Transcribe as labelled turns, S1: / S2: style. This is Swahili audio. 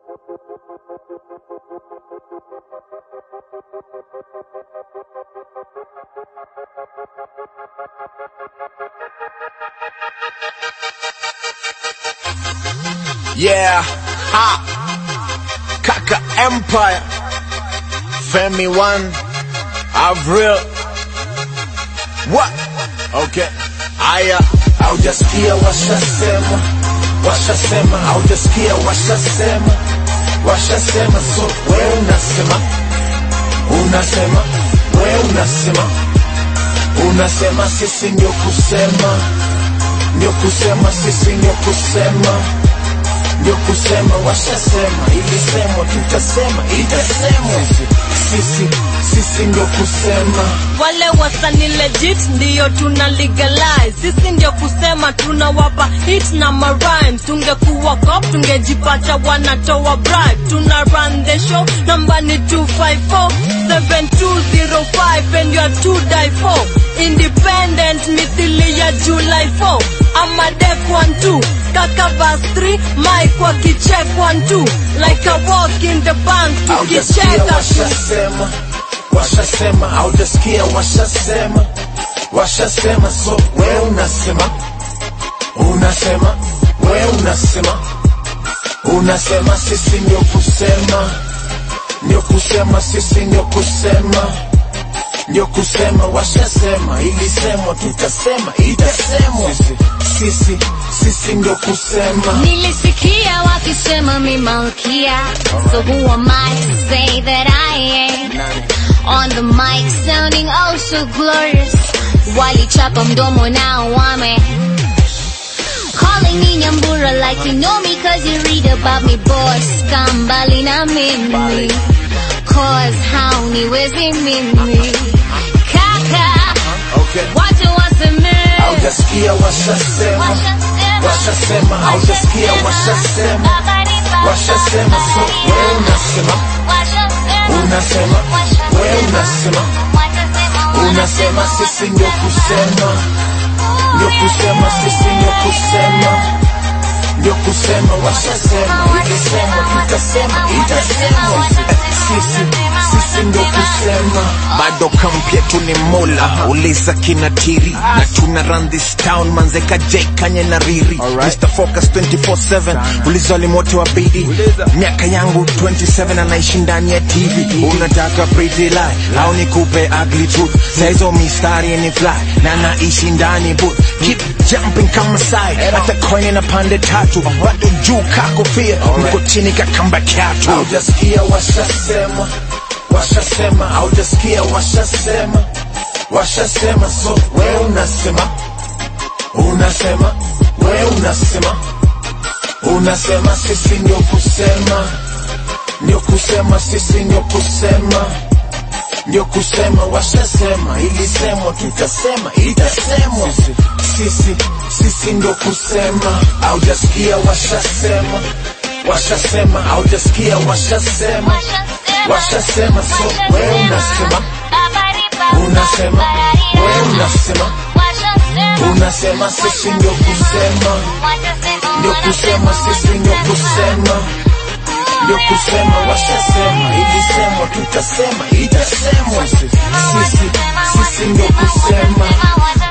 S1: Yeah, ha, Kaka Empire, Femi One, Avril, what? Okay, aya, haujasikia washasema, washasema, haujasikia washasema, washasema, so we unasema, unasema, we unasema, unasema, sisi ndio kusema, ndio kusema, sisi ndio kusema ndio kusema washasema, ilisemwa, tutasema, itasemwa. Sisi sisi ndio kusema,
S2: wale wasani legit ndiyo tuna legalize sisi ndio kusema tunawapa hit na marhymes tungekuwa cop tungejipata wanatoa bribe tuna run the show namba ni 254 7205 and you are to die for independent mithili ya july 4 ama def 12 kaka verse 3 mike wakicheck 12 like a walk in the bank
S1: haujasikia
S2: tukicheka
S1: washasema, washasema, haujasikia washasema, washasema, so we unasema, unasema, we unasema, unasema, sisi ndio kusema, ndio kusema, sisi ndio kusema ndio kusema washasema, ilisemwa, tutasema, itasemwa. Sisi sisi sisi ndio kusema.
S3: Nilisikia wakisema mi malkia So who am I to say that I ain't On the mic sounding oh so glorious Walichapa mdomo nao wame Calling me Nyambura like you know me Cause you read about me boss Kambali na mimi Cause hauniwezi mimi Kaka
S1: Okay.
S3: Watu waseme
S1: Haujasikia washasema, washasema, haujasikia washasema, washasema, so we unasema, unasema, we unasema, unasema, sisi ndio kusema, ndio kusema, sisi ndio kusema, ndio kusema, washasema, ilisemwa, tutasema, itasemwa, sisi sisi ndio kusema.
S4: bado kamp yetu ni mola uliza kinatiri na tuna run this town manzeka j kanye na riri Mr. Focus 24/7 uliza walimu wote wa bidi miaka yangu 27 anaishi ndani ya tv unataka pretty lie au nikupe ugly truth saizo mistari ni fly na naishi ndani booth keep jumping kama sai hata coin na pande tatu bado juu kakofia niko chini kakamba kyatu
S1: haujasikia washasema washasema haujasikia washasema washasema so we unasema unasema we unasema unasema sisi ndio kusema ndio kusema sisi ndio kusema ndio kusema washasema ilisemwa tutasema itasemwa sisi sisi ndio kusema haujasikia washasema washasema haujasikia washasema washasema so we unasema unasema we unasema unasema sisi ndio kusema ndio kusema sisi ndio kusema ndio kusema washasema ilisemwa tutasema itasemwa sisi sisi ndio kusema